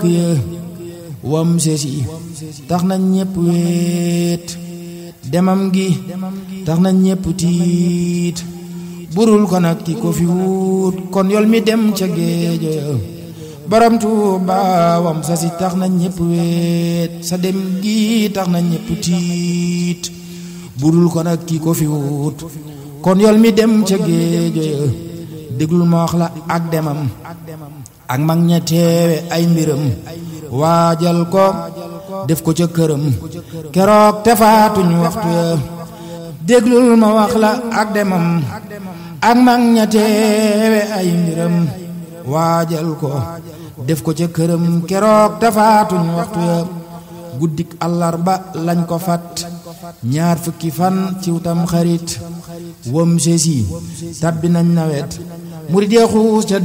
dénk ya wam sesi tax na ñépp weet demam gi tax na ñépp tiit burul ko nag ki ko fi wut kon yol mi dem ca géejo ya borom Tuuba wam sesi tax na ñépp weet sa dem gi tax na ñépp tiit burul ko nag ki ko fi wut kon yol mi dem ca géejo ya déglul ma wax la ak demam ak mag ña teewe ay mbiram waajal ko def ko ca këram keroog te faatuñ waxtu ya déglul ma wax la ak demam ak mag ña teewe ay mbiram waajal ko def ko ca këram keroog te faatuñ waxtu ya guddik àllarba lañ ko fat ñaar fukki fan ciw tam xarit wam sesi tabbi nañ nawet murid ya xuus ca